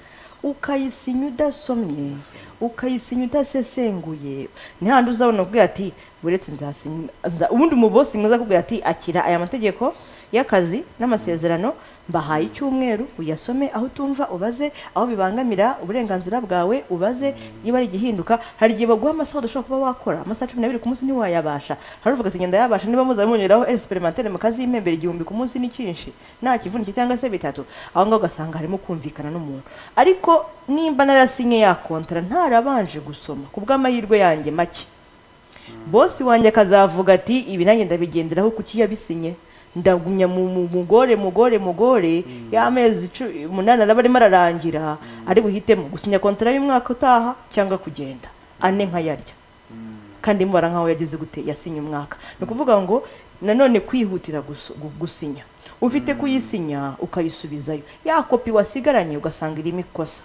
ukayisinya udasomye ukayisinya udasesenguye ntihandi uzabona kubwira ati buretse nzasinya nza- ubundi umubosi mwiza akubwira ati akira aya mategeko y'akazi n'amasezerano mbahaye icyumweru uyasome aho utumva ubaze aho bibangamira uburenganzira bwawe ubaze niba ari igihinduka hari igihe baguha amasaha udashobora kuba wakora amasaha cumi n'abiri ku munsi ntiwayabasha hari uvuga ati ngenda yabasha niba muza munyuraho esperimanteri mu kazi y'imembere igihumbi ku munsi n'icyinshi nta kivunike cyangwa se bitatu aho ngaho ugasanga harimo kumvikana n'umuntu ariko nimba narasinye yakontara ntarabanje gusoma ku bw'amahirwe yanjye make bosi wanjye akazavuga ati ibi nanjye ndabigenderaho kuki yabisinye ndagumya mu mu- mugore mugore mugore y'amezi cu- umunani araba arimo ararangira ari buhitemo gusinya kontara y'umwaka utaha cyangwa kugenda ane nkayarya kandi mubara nkaho yagize gute yasinye umwaka ni ukuvuga ngo nanone kwihutira gusu- gu- gusinya ufite kuyisinya ukayisubizayo ya kopi wasigaranye ugasanga irimo ikosa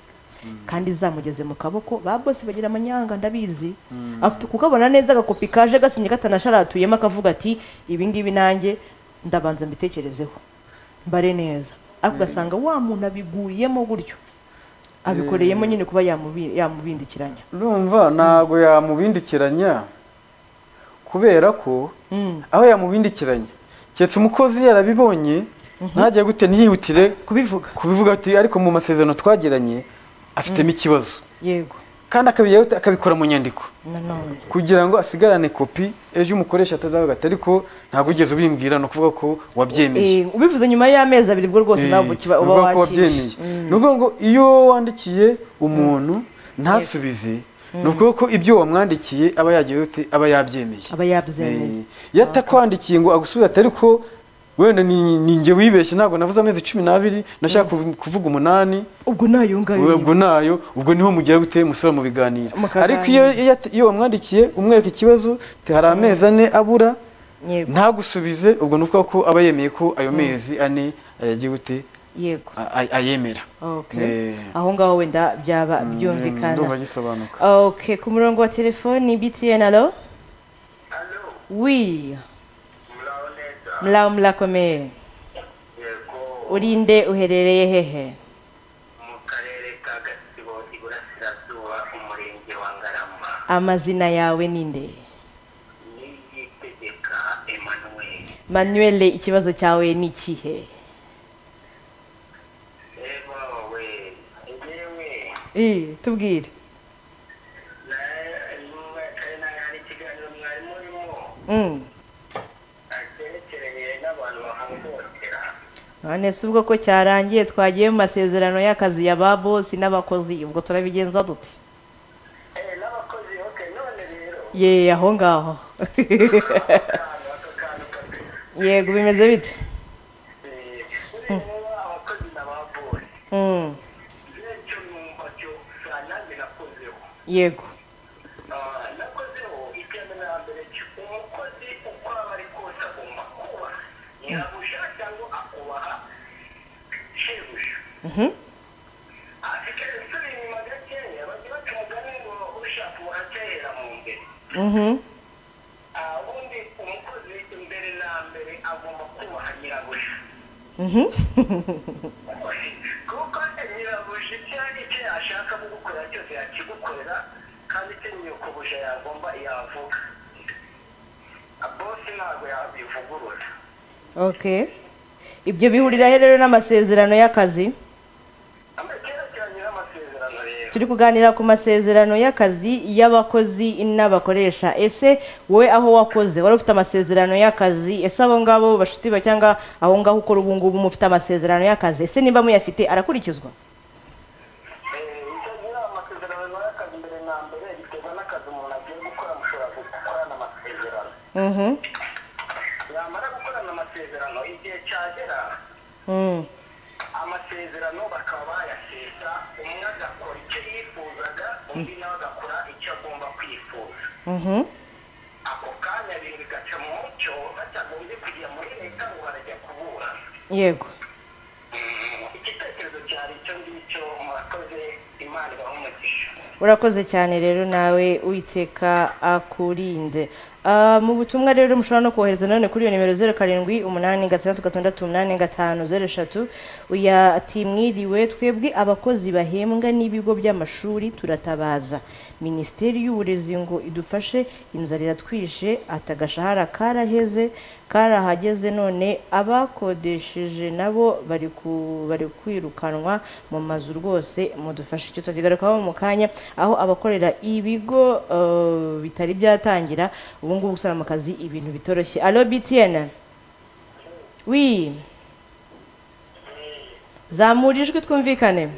kandi zamugeze mu kaboko ba bose bagira amanyanga ndabizi afite kukabona neza agakopi kaje gasinye katanasharatuyemo akavuga ati ibi ngibi nanjye ndabanza mbitekerezeho mbare neza ariko ugasanga wa muntu abiguyemo gutyo abikoreyemo nyine kuba yamubi- yamubindikiranya urumva ntabwo yamubindikiranya kubera ko Mm. aho yamubindikiranya keretse umukozi yarabibonye ntajya gute ntihutire kubivuga kubivuga ati ariko mu masezerano twagiranye afitemo ikibazo yego kandi akabijyaho ute? akabikora mu nyandiko nanone kugira ngo asigarane kopi ejo umukoresha atazavuga ati ariko ntabwo ugeze ubimbwira ni ukuvuga ko wabyemeje Eh, ubivuze nyuma y'amezi abiri bwo rwose nawe uba uba wabyemeye wakishe ni ukuvuga ngo iyo wandikiye umuntu ntasubize ni ukuvuga ko ibyo wamwandikiye aba yagiye ute aba yabyemeye Aba yabyemeye. Eh, iyo atakwandikiye ngo agusubize ati ariko wenda ni ni njye wibeshye ntabwo navuze amezi cumi n'abiri nashaka kuvu- kuvuga umunani ubwo nayo ngayo ubwo nayo ubwo niho mugira gute musubira mu biganiro Mukaganira. ariko iyo iyo at- iyo wamwandikiye umwereka ikibazo te hari amezi ane abura Yego. ntagusubize ubwo ni ukuvuga ko aba yemeye ko ayo mezi ane ayagiye gute yego a- a- ayemera Okay. Eh. aho ngaho wenda byaba ndumva byumvikana gisobanuka okay ku murongo wa telefoni btn alo Halo, wi muraho neza. mlaho murakomeye Yego, urinde uherereye hehe mu karere ka Gatsibo, Iburasirazuba, umurenge wa Ngarama. amazina yawe ninde Niyitegeka Emmanuel. manuel ikibazo cyawe ni ikihe Eba we, yewe, Eh, tubwire na- kare na- hari ikiganiro mwari murimo, Mm. akerekeranye n'abantu bahohotera. none se ubwo ko cyarangiye twagiye mu masezerano y'akazi ya ba bosi n'abakozi ubwo turabigenza dute Eh, n'abakozi, okay, none rero, ye aho ngaho akantu, aka kantu kabisa. yego bimeze bite Eh, ureba abakozi n'ababonye. Mm, nicyo numva cyo nanjye nakozeho yego Ah, nakozeho icyenda na mbere cyo umukozi uko aba ari kose agomba kuba nyabuja cyangwa akubaha shebuja Mhm. afite insura inyuma gakeya bajya baca umugani ngo ushaka umuhatahera mu mbere Mhm. Ah, ubundi umukozi imbere na mbere agomba kubaha nyirabuja Mhm. kuko nyirabuja icyo ari cyo yashaka kugukora cyose yakigukorera kandi icyo nyirabuja yagomba yavuga bose ntabwo yabivugurura okay ibyo bihurira he rero n'amasezerano y'akazi amekerekeranye n'amasezerano rero turi kuganira ku masezerano y'akazi y'abakozi n'abakoresha ese wowe aho wakoze wari ufite amasezerano y'akazi ese abo ngabo bashuti ba cyangwa aho ngaho ukora ubu ngubu mufite amasezerano y'akazi ese niba muyafite arakurikizwa Eh, icyo nyira amasezerano nawe akazi mbere na mbere biterwa n'akazi umuntu agiye gukora mushobora gukorana amasezerano Mhm. yamara gukorana amasezerano igihe cyagera Mm. amasezerano bakaba bayasesa umwe agakora icyo yifuzaga undi nawe agakora icyo agomba kwifuza Mhm. ako kanya bintu bigaca mu mucyo batagombye kujya muri leta ngo barajya kuburana yego Mm, igitekerezo cyari icyo ngicyo murakoze imana ibaha umugisha urakoze cyane rero nawe uwiteka akurinde Ah, mu butumwa rero mushobora no kohereza none kuri iyo nimero zeru karindwi umunani gatandatu gatandatu umunani gatanu zeru eshatu uya ati mwiriwe twebwe abakozi bahembwa n'ibigo by'amashuri turatabaza minisiteri y'uburezi ngo idufashe inzara iratwishe ati agashahara karaheze karahageze none abakodesheje nabo bari ku- bari kwirukanwa mu mazu rwose mudufashe icyo tukigarukaho mu kanya aho abakorera ibigo eh, bitari byatangira ubu ngubu gusana mu kazi ibintu bitoroshye alo btn wi zamura ijwi twumvikane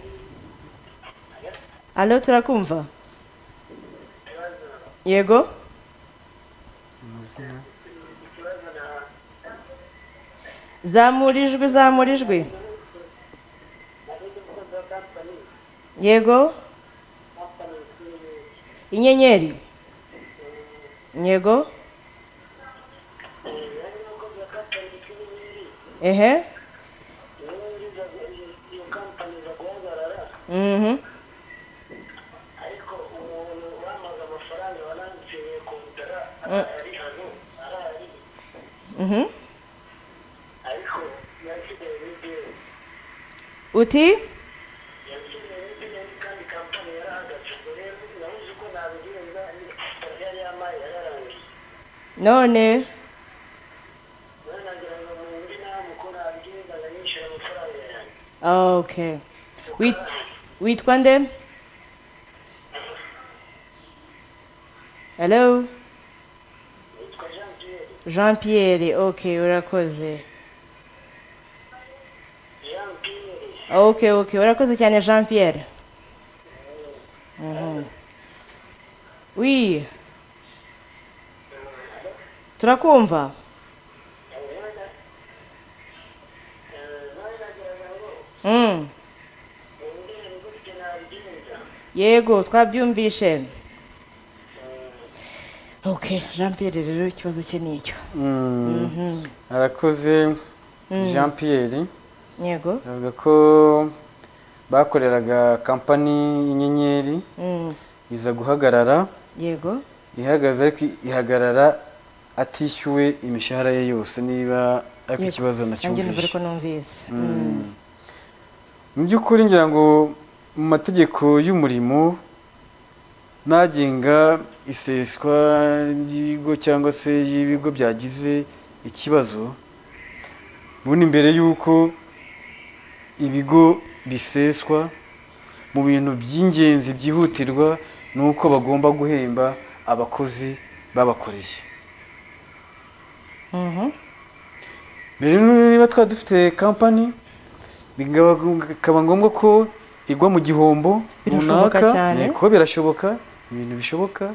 alo turakumva yego zamura ijwi zamura ijwi yego inyenyeri yego ehe iyo kampani iza guhagarara mhm ariko umuntu bamaze amafaranga banansiye kontara ari hano arahari mhm ariko yasigaye n'igihe uti yasigaye n'igihe kandi kampani yarahagaze rero nabuze uko nabigenza itarya y'amazi yararangiye none rero nagira ngo mundi nama uko nabigenza ngo nishyure amafaranga yanjye okay Wit- witwa nde hello yitwa jean pierre jean pierre okay urakoze jean pierre okay okay urakoze cyane jean pierre Mhm. wi turakumva yego twabyumvishe ok jean Pierre rero ikibazo cye ni icyo Mhm. arakoze jean Pierre yego avuga ko bakoreraga kampani y'inyenyeri Mm, iza guhagarara yego ihagaze ariko ihagarara atishyuwe imishahara ye yose niba ariko Yego. ikibazo nanjye numva ariko nacyumvishe numvise Mm. mu by'ukuri ngira ngo mu mategeko y'umurimo n'agenga iseswa ry'ibigo cyangwa se y'ibigo byagize ikibazo ubundi mbere y'uko ibigo biseswa mu bintu by'ingenzi byihutirwa ni uko bagomba guhemba abakozi babakoreye Mhm. mbere niba twaba dufite kampani bikaba bikaba ngombwa ko igwa mu gihombo Birashoboka runaka cyane. niko birashoboka ibintu bishoboka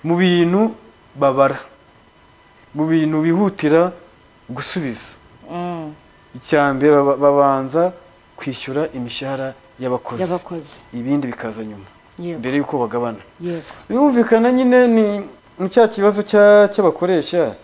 mu bintu babara mu bintu bihutira gusubiza Mm, icyambere baba- babanza kwishyura imishahara y'abakozi y'abakozi ibindi bikaza nyuma yego mbere y'uko bagabana yego birumvikana nyine ni ni cya kibazo cya- cy'abakoresha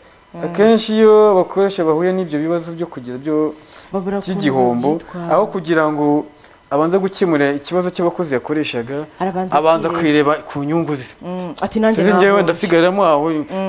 akenshi iyo abakoresha bahuye n'ibyo bibazo byo kugira byo babura ukuntu cy'igihombo babyitwara. aho kugira ngo abanze gukemura ikibazo cy'abakozi yakoreshaga Arabanza abanza kwireba. kwireba ku nyungu ze Mm, ati nanjye Sinzi njyewe nahombye. ndasigariramo aho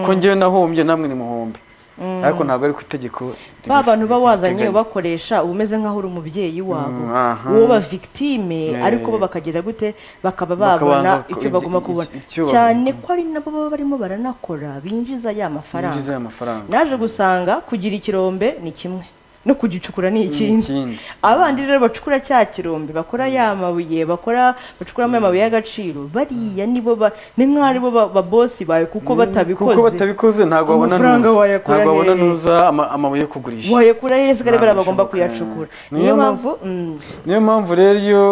ko njyewe nahombye namwe ni muhombe ariko ntabwo ari ku itegeko ba ribi- bantu uba wazanye ribiteganya. ubakoresha uba umeze nk'aho uri umubyeyi wabo Mm, aha. wowe uba victime Yeah. ariko bo bakagira gute bakaba Bakabanza babona ko- icyo ibyo- bagomba ibyo- kubona icyo bagomba- cyane ko ari nabo baba barimo baranakora binjiza ya yinjiza mafaranga aya mafaranga naje gusanga kugira ikirombe ni kimwe no kugicukura ni ikindi ikindi abandi rero bacukura cya kirombe bakora ya mabuye bakora bacukuramo ya mabuye y'agaciro bariya nibo ba ni nk'aho aribo ba- ba bosi bawe kuko batabikoze kuko batabikoze ntabwo babona amafaranga nuza wayakura ntabwo babona hehe? nuza ama- amabuye yo kugurisha wayakura yesi kandi Ntabwo bagomba bishoboka. kuyacukura Niyo niyo mpamvu- mpamvu mm, niyo mpamvu rero iyo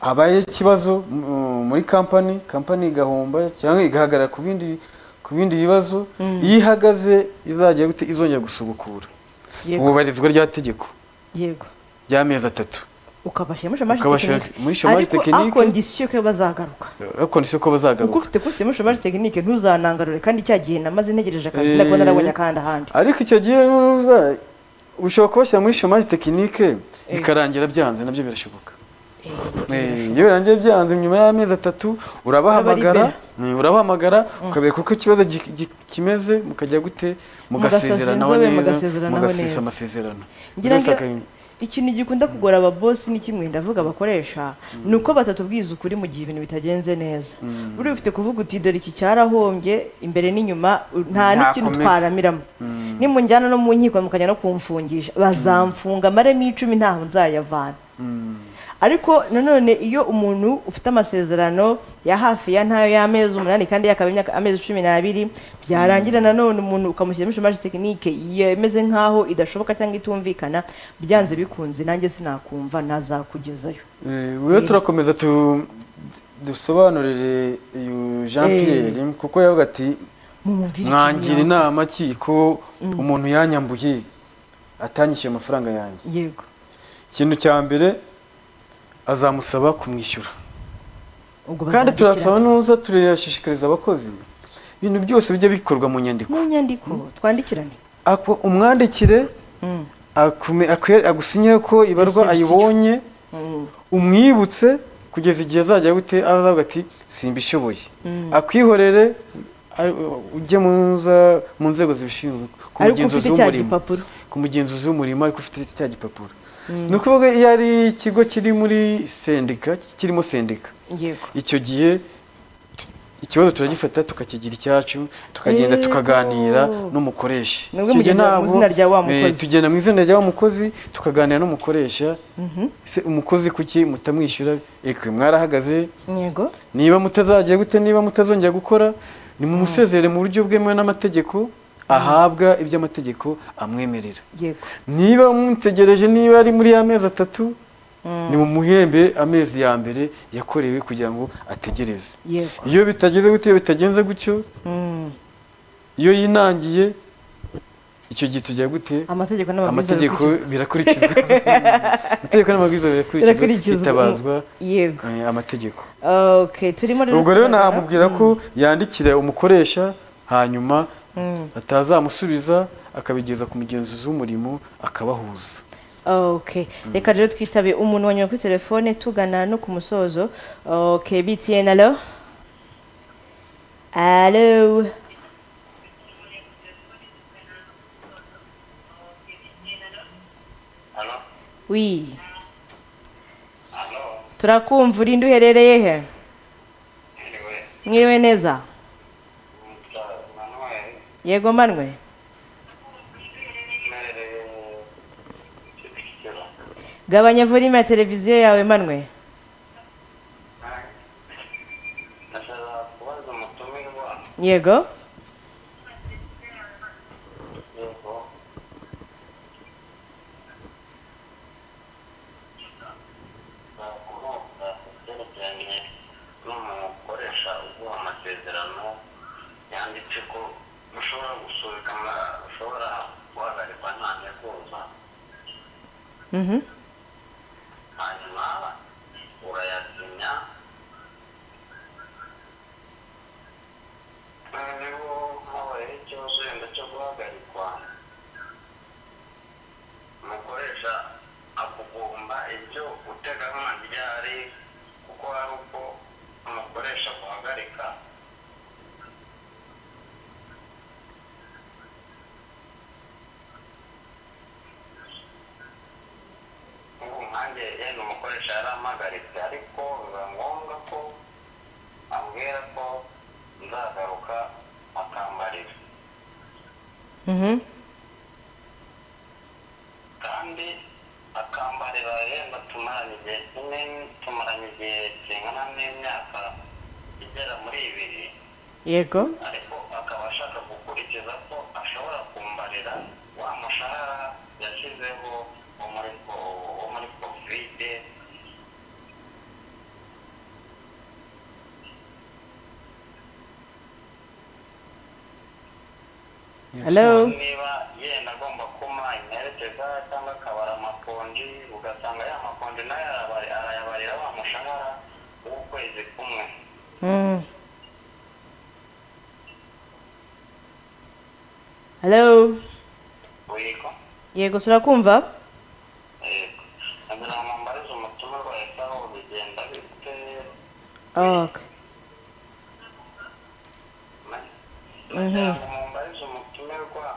habaye ikibazo mm, muri kampani kampani igahomba cyangwa igahagarara ku bindi ku bindi bibazo iyo ihagaze izajya gute izongera gusubukura yego ububarizwa rya tegeko yego ry'amezi atatu ukabashyira muri shamaje Ukabashyira tekinike muri chômage technique. ariko akondisiyo ko bazagaruka bakondisiyo ko kuko bazagaruka ufite kuri muri shamaje tekinike ntuzanangarure kandi cya gihe namaze ntegereje akazi ntabwo Eh. narabonye akandi ahandi ariko icyo gihe nuza ushobora kubashyira muri chômage technique bikarangira byanze nabyo birashoboka Eh, iyo birangiye byanze nyuma y'amezi atatu urabahamagara eh, urabahamagara ukabereka uko ikibazo gi- gi- kimeze mukajya gute mugasezeranaho Mugasezerana, neza mugasezeranaho mugasesa neza. amasezerano ngira Byose ngo akabimenya. ikintu gikunda kugora ababosi ni kimwe ndavuga abakoresha ni uko batatubwiza ukuri mu gihe ibintu bitagenze neza buriya ufite kuvuga uti dore iki cyarahombye imbere n'inyuma u- nta Nta n'ikintu komeza. twaramiramo nimunjyana no mu nkiko mukajya no kumfungisha bazamfunga amaremo icumi ntaho nzayavana ariko nanone iyo umuntu ufite amasezerano ya hafi ya ntayo y'amezi umunani kandi yakaba imyaka amezi cumi n'abiri byarangira nanone umuntu ukamushyiramo ishomage tekinike yemeze nk'aho idashoboka cyangwa itumvikana byanze bikunze nanjye sinakumva nazakugezayo Eh, rero turakomeza tu- dusobanurire uyu jean Eh. pierre kuko yavuga ati mumubwire ikintu mwangira yakora." inama ki ko umuntu yanyambuye atanyishyuye amafaranga yanjye yego ikintu cya mbere azamusaba kumwishyura ubwo kandi bazabikira. turasaba nuza turashishikariza abakozi ibintu byose bijya bikorwa mu nyandiko mu nyandiko twandikirane Ako- umwandikire Mm. akume- akwe- agusinyire ko ibarwa Reception. ayibonye Mm. umwibutse kugeza igihe azajya gute azavuga ati simbishoboye akwihorere a- ujye mu nza- mu nzego zibishinzwe ku ariko mugenzuzi ufite cya w'umurimo gipapuro ku mugenzuzi w'umurimo ariko ufite cya gipapuro ni ukuvuga iyo ari ikigo kiri muri sendika kirimo sendika yego icyo gihe ikibazo turagifata tukakigira icyacu tukagenda Yego. tukaganira n'umukoresha Mwebwe Icyo gihe mugenda mu ntabwo- izina rya wa mukozi. eh, tugenda mu izina rya wa mukozi tukaganira n'umukoresha se umukozi kuki mutamwishyura ekwe mwarahagaze yego niba mutazagiye gute niba mutazongera gukora nimumusezerere mu buryo bwemewe n'amategeko ahabwa iby'amategeko amwemerera yego niba mutegereje niba ari muri y'amezi atatu ni mu muhembe amezi ya mbere yakorewe kugira ngo ategereze yego iyo bitageze gutyo iyo bitagenze gutyo Mm. iyo yinangiye icyo gihe tujya gute amategeko n'amabwiriza amategeko bikurikizwa. birakurikizwa amategeko n'amabwiriza birakurikizwa Birakurikizwa. hitabazwa yego eh, amategeko okay turimo ubwo rero turabona- namubwira ko yandikira umukoresha hanyuma atazamusubiza akabigeza ku mugenzuzi w'umurimo akabahuza okay reka rero twitabe umuntu wa nyuma kuri telefone tugana no ku musozo okay btn alo alo Halo? wi Halo? turakumva urinde uherereye he Anyway, mwiriwe neza Mr. Manuel, yego manwe uherereye Kicukiro. gabanya volume ya televiziyo yawe manwe Ndashaka kubaza umutumirwa yego yego nakubaza kubyerekeranye n'umukoresha uguha amasezerano yanditse ko ushobora gusubika ama- ushobora guhagarikwa nta nteguza Mhm. hanyuma urayasinya noneho habayeho ikibazo wenda cyo guhagarikwa umukoresha akugomba ibyo uteganywa ryari kuko hari uko umukoresha guhagarika ubu nkanjye yenda umukoresha yarampagaritse ariko biba ngombwa ko ambwira ko nzagaruka akambarira Mhm. kandi akambarira yenda tumaranye igihe kinini tumaranye igihe kingana n'imyaka igera muri ibiri yego ariko akaba ashaka gukurikiza ko ashobora kumbarira wa mushahara yashyizeho wo muri ko- wo muri kovide alo niba yenda agomba kuma imperekeza cyangwa akabara amakonji ugasanga ya makonji nayo arabari- arayabarira wa mushahara w'ukwezi kumwe Mm. alo wiga yego turakumva yego ngira ngo mbarize umutima rwawe sawa bigenda bite okay na- nagira ngo mumbarize umutumirwa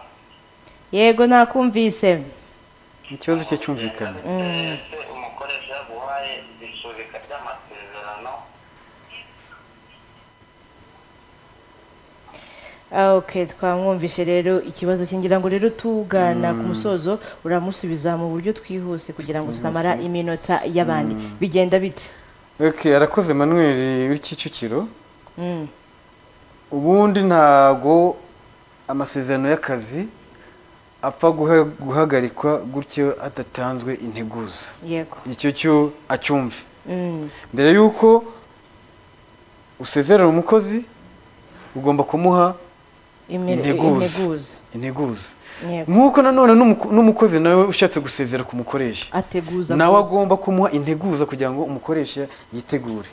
yego nakumvise ikibazo cye cyumvikana ese umukoresha yaguhaye isubika ry'amasezerano okay twamwumvishe rero ikibazo cye ngira ngo rero tugana ku musozo uramusubiza mu buryo twihuse kugira ngo tutamara iminota y'abandi bigenda bite okay arakoze manuel w'i kicukiro Mm. ubundi ntago amasezerano y'akazi apfa guha- guhagarikwa gutyo hadatanzwe integuza yego icyo cyo acyumve Mm. mbere y'uko usezerera umukozi ugomba kumuha Imere- integuza integuza yego nk'uko nanone n'umuko- n'umukozi nawe ushatse gusezera ku mukoresha ateguza nawe rwose. agomba kumuha integuza kugira ngo umukoresha yitegure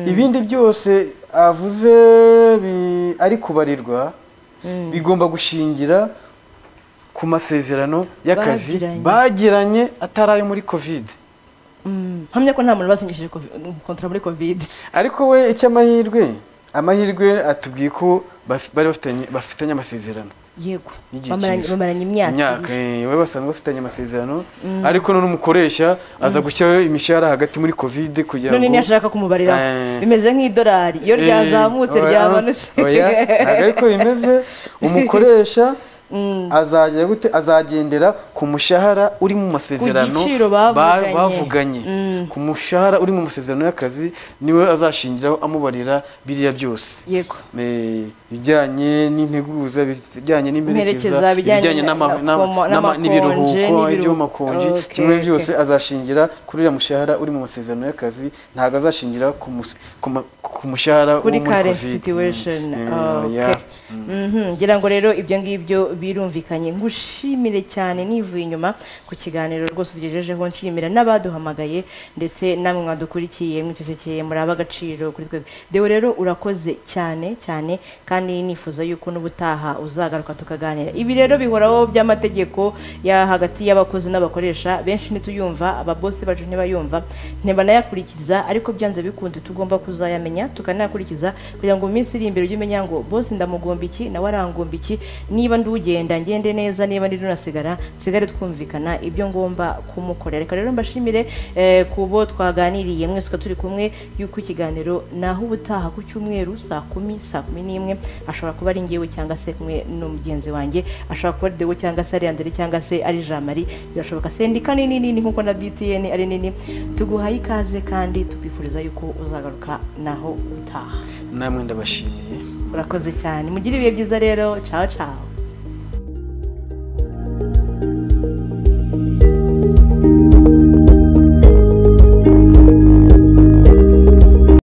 ibindi byose avuze bi- ari kubarirwa bigomba gushingira ku masezerano y'akazi Bagiranye. bagiranye atari ayo muri kovide Mm. hamya ko nta muntu basinyishije kontara muri covid ariko we icy'amahirwe amahirwe atubwiye ko baf- bari bafitanye- bafitanye amasezerano yego y'igihe bamaranye cyiza. bamaranye imyaka imyaka ibiri. eh, we basanzwe bafitanye amasezerano ariko none umukoresha aza gushyiraho imishahara hagati muri kovide kugira ngo none ntiyashaka kumubarira Eh. bimeze nk'idolari iyo ryazamutse Eh, ryamanutse oya, ntabwo ariko bimeze umukoresha azajya gute azagendera ku mushahara uri mu masezerano Ku giciro ba- bavuganye. bavuganye Mm. ku mushahara uri mu masezerano y'akazi niwe azashingiraho amubarira biriya byose yego Eh, ibijyanye n'integuza ibijyanye Imperekeza, n'imperekeza ibijyanye ibijyanye n'ama- na- n'ama- n'ama- n'amakonje, n'ibiruhuko n'ibiru- ibyo mu makonji Okay, kimwe okay. byose azashingira kuri uriya mushahara uri mu masezerano y'akazi ntabwo azashingira ku mus- ku ma- ku mushahara wo kuri muri current COVID. situation Mm, okay. yeah. Mhm, ngira ngo rero ibyo ngibyo birumvikanye ngushimire cyane nivuye inyuma ku kiganiro rwose ugejejeho nshimira n'abaduhamagaye ndetse namwe mwadukurikiye mwitegekeye muraba agaciro kuri twebwe dewe rero urakoze cyane cyane kandi nifuza yuko n'ubutaha uzagaruka tukaganira ibi rero bihoraho by'amategeko ya hagati y'abakozi n'abakoresha benshi ntituyumva ababosi bacu ntibayumva ntibanayakurikiza ariko byanze bikunze tugomba kuzayamenya tukanayakurikiza kugira ngo mu minsi iri imbere ujye umenya ngo bose ndamugomba iki nawe arangomba iki niba ndi ugenda ngende neza niba ndi runasigara nsigare twumvikana ibyo ngomba kumukorera reka rero mbashimire eh, ku bo twaganiriye mwese uko turi kumwe y'uko ikiganiro naho ubutaha ku cyumweru saa kumi saa kumi n'imwe ashobora kuba ari ngewe cyangwa se kumwe n'umugenzi wanjye ashobora kuba ari dewe cyangwa se ari andere cyangwa se ari jamari birashoboka sendika ni nini ni nkuko na btn ari nini tuguhaye ikaze kandi tukwifuriza yuko uzagaruka naho utaha namwe ndabashimiye urakoze cyane mugire ibihe byiza rero cawo cawo